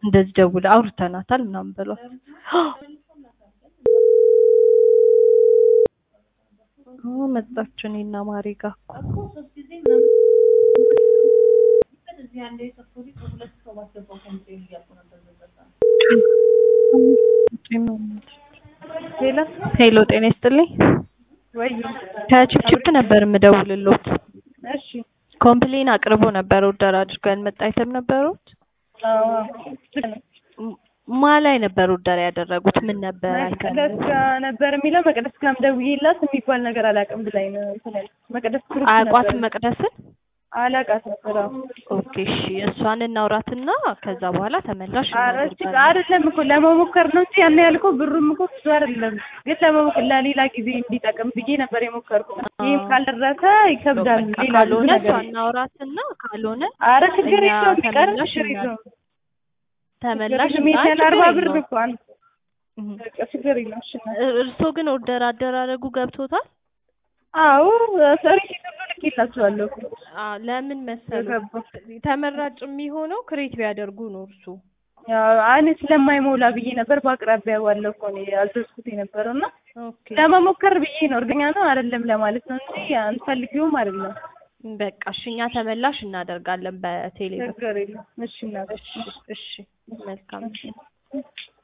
እንደዚህ ደውላ አውርተናታል ምናምን በሏት። ኦ መጣች እኔና ማሪ ጋር እኮ ሄሎ ሄሎ ጤና ይስጥልኝ። ወይ ከችፕችፕ ነበር የምደውልሎት። እሺ ኮምፕሌን አቅርቦ ነበር ኦርደር አድርገው ያልመጣ አይተም ነበሩት። አዎ ማ ላይ ነበር ኦርደር ያደረጉት? ምን ነበር መቅደስ ጋር ነበር የሚለው መቅደስ ጋርም ደውዬላት የሚባል ነገር አላውቅም ብላኝ ነው እንትን ያልኩት። መቅደስ ግሩፕ አያውቋትም ነበር መቅደስን? አላውቃት ነበር። አዎ ኦኬ እሺ፣ እሷን እናውራትና ከዛ በኋላ ተመላሽ ኧረ እሱ እናደርጋለን። አይደለም እኮ ለመሞከር ነው እንጂ ያን ያልከው ብሩም እኮ ብዙ አይደለም፣ ግን ለመሞከር ለሌላ ጊዜ እንዲጠቅም ብዬ ነበር የሞከርኩት። ይህም ካልደረሰ ይከብዳል። በቃ ሌላ ብዙ ካልሆነ እሷ ነገር እናውራትና ካልሆነ አረ ችግር እኛ የለውም ቢቀር ተመላሽ ችግር እናድርግ። የለውም። ተመላሽ ችግር የለውም። ይሄን ችግር አርባ ብር የለውም። እኮ አንድ እህ። በቃ ችግር የለውም። እሺ እናት። እርስዎ ግን ኦርደር አደራረጉ ገብቶታል? አዎ ሪሲት ሁሉ ልኬላችኋለሁ እኮ አዎ ለምን መሰሉ የገባው ተመራጭ የሚሆነው ክሬት ቢያደርጉ ነው እርሱ ያው እኔ ስለማይሞላ ብዬ ነበር በአቅራቢያ ባለው እኮ ነው ያዘዝኩት የነበረው እና ኦኬ ለመሞከር ብዬ ነው እርግጠኛ ነው አይደለም ለማለት ነው እንጂ አንፈልጊውም አይደለም። በቃ እሺ እኛ ተመላሽ እናደርጋለን በቴሌ ብር ችግር የለም። እሺ እናት። እሺ እሺ መልካም